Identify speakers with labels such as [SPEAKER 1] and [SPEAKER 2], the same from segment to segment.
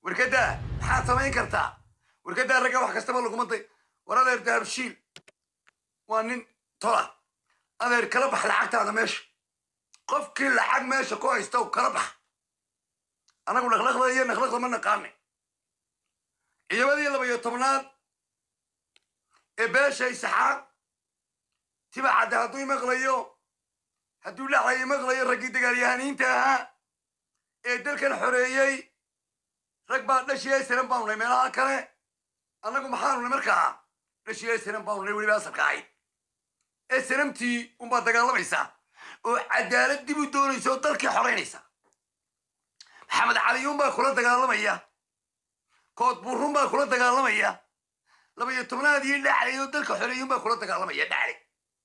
[SPEAKER 1] warkadaa maxaad samayn kartaa warkadaa ragga wax kastaba lagumantay war adeer dahabshiil waa nin tola adeer kala bax lacagtaada meesha qofkii lacag meesha ku haysta kala bax anagu dhaqlaqda iyo naqlaqda ma naqaane ciidamadii laba iyo tobnaad ee beesha isaxaaq tiba cadde hadduu imaqlayo hadduu dhacay imaqlayo raggii dagaalyahaniinta ahaa ee dalkan xoreeyey rag baa dhashii aysanan baanunay meelaha kale annagu maxaanunay markaa dhashii aysanan baanunay weliba asalka ahayd ee sanamtii unbaa dagaalamaysaa oo cadaalad dib u doonaysa oo dalkii xoraynaysa maxamed caliyuun baa kula dagaalamaya kood burrun baa kula dagaalamaya laba iyo tobnaad iyo dhaclay oo dalka xoreeyuun baa kula dagaalamaya dhaclay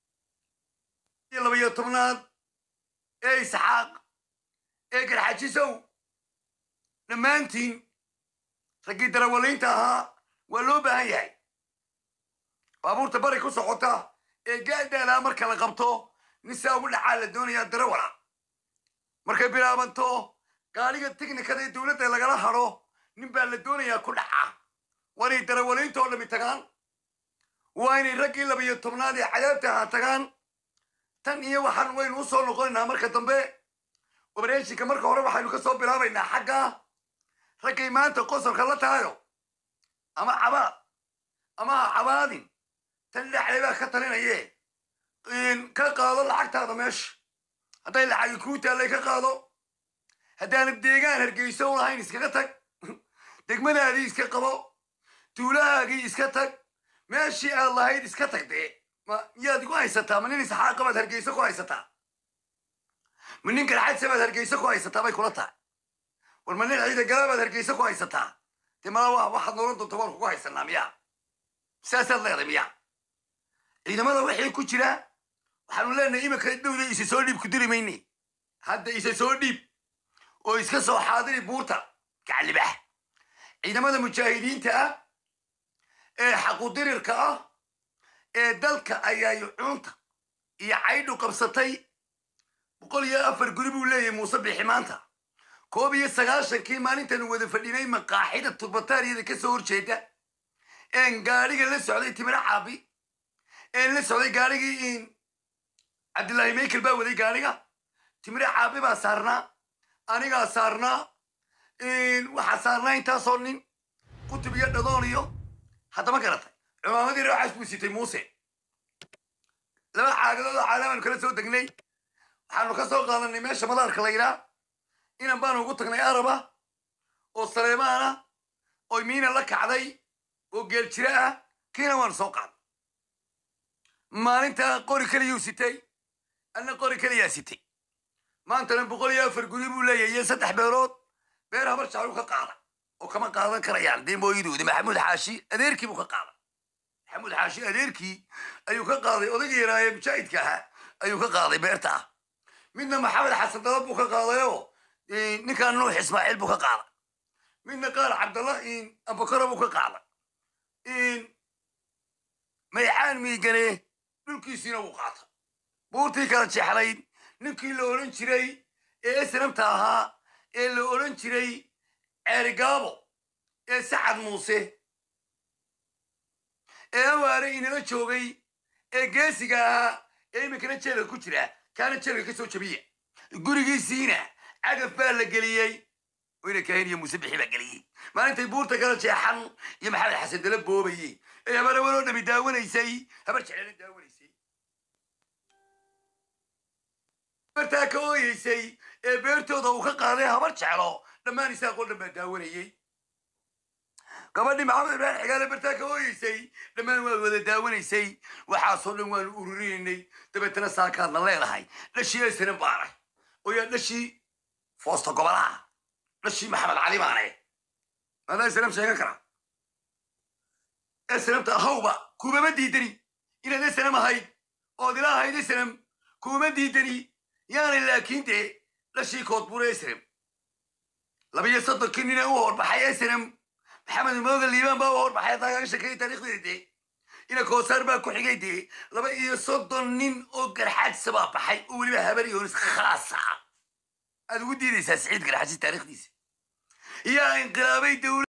[SPEAKER 1] iyo laba iyo tobnaad ee isxaaq ee garxajisow dhammaantiin raggii darawaliinta ahaa waa loo baahan yahay baabuurta bari ku socota ee gaadaalaa marka la qabto nin saa ugu dhacaa la doonayaa darawala markay bilaabanto gaadhiga tiknikada ee dowladda lagala hadho nin baa la doonayaa ku dhaca waa inay darawaliinta oo dhami tagaan waa inay raggii laba iyo tobnaad ee cadaabta ahaa tagaan tan iyo waxaan waynu u soo noqonaynaa marka dambe obareeshinka marka hore waxaynu ka soo bilaabaynaa xagga raggay maanta qosolka la tahayo ama cabaad ama ha cabaadin tan dhexlay baa ka talinaye ka qaado lacagtaada meesha hadday lacagi kuu taallay ka qaado haddaanad deegaan hargeyso u lahayn iskaga tag degmadaadii iska qabo tuulahaagii iska tag meeshii aad lahayd iska tag dee ma yaad igu haysataa ma nin isxaaqa baad hargeyso ku haysataa ma nin garxadsa baad hargeyso ku haysataa bay kula tahay war ma nin ciida gala baad hargeyso ku haysataa dee mala waxaad noolan doonta waan kugu haysanaa miyaa saasaad leeday miyaa ciidamada wixii ku jira waxaanu leenahay iminka dhowda isa soo dhiib ku diri mayne hadda isa soo dhiib oo iska soo xaadiri buurta gaclibax ciidamada mujaahidiinta ah ee xaqudirirka ah ee dalka ayaa yucuunta iyo caydhu qabsatay boqol iyo afar guri buu leeyahay muuse bixi maanta koob iyo sagaashankii maalintaanu wada fadhinay maqaaxida turbataariyada ka soo horjeeda een gaadhiga la socday timiro caabi een la socday gaadhigii cabdillaahi maykel baa waday gaadhiga timiro caabi baa saarnaa anigaa saarnaa waxaa saarnaa intaasoo nin kutub iyo dhadoon iyo haddama garatay cumaamadii rooxaas buu sitay muuse laba caagadood oo caalaamaanu kala soo degnay waxaanu ka soo qaadanay meesha madaarka la yidhaa inan baanu ugu tagnay araba oo saleemaana oo miina la kacday oo geel jira ah kiina waanu soo qaaday maalinta qori keliyuu sitay anna qori keliyaa sitay maantana boqol iyo afar guri buu leeyahay iyo saddex beerood beer habar jaclu ka qaada oo kama qaadan karayaan dee mooyidoodi maxamuud xaashi adeerkii buu ka qaaday maxamuud xaashi adeerkii ayuu ka qaaday odagii yaraaye mujaahidka ahaa ayuu ka qaaday beerta ah midna maxamed xasan dalab buu ka qaadayoo ninkan nuux ismaaciil buu ka qaaday midna qaar cabdallah abukara buu ka qaaday maycaan miigane dhulkiisiina wuu qaata buurtii kala jexlayd ninkii la odhan jiray ee esnamta ahaa ee la odhan jiray ceerigaabo ee sacad muuse ee awaare inala joogay ee geesiga ahaa ee iminkana jeelka ku jira kaana jeelka ka soo jabiya gurigiisiina cagaf baa la geliyey wayna kahin iyo muuse bixi baa geliyey maalintay buurta kala jeexan iyo maxamed xasan dala boobayey ee habarawaloo dhami daawanaysay habar jeclana daawanaysay bartaa ka ooyeysay ee beertooda uu ka qaaday habar jeclo dhammaan isaaqoo dhan baa daawanayey gabadhii maxamed ibrahim xigaale bartaa ka ooyeysay dhammaan waad wada daawanaysay waxaasoo dhan waanu ururinaynay dabeetana saakaadna leedahay dhashii aysanan baanay oo yaa dhashii foosta gobolaha dhashii maxamed cali baane maadaa islam sheegan karaa islamta ahawba kuumama diidani inaad islam ahayd ood ila ahayd islam kuuma diidani yaanay laakiin dee dhashii koodbuure islam labiyo soddonkii nina u horbaxay islam maxamed mooga liibaan baa u horbaxay haddaa shakay taariikhdeeda dee ina koosaar baa ku xigay dee laba iyo soddon nin oo garxaadsa baa baxay oo weliba habar yoonis khaasa aad ugu diidaysaa siciid garxaadsi taariikhdiisa yaa inqilaabay dowlad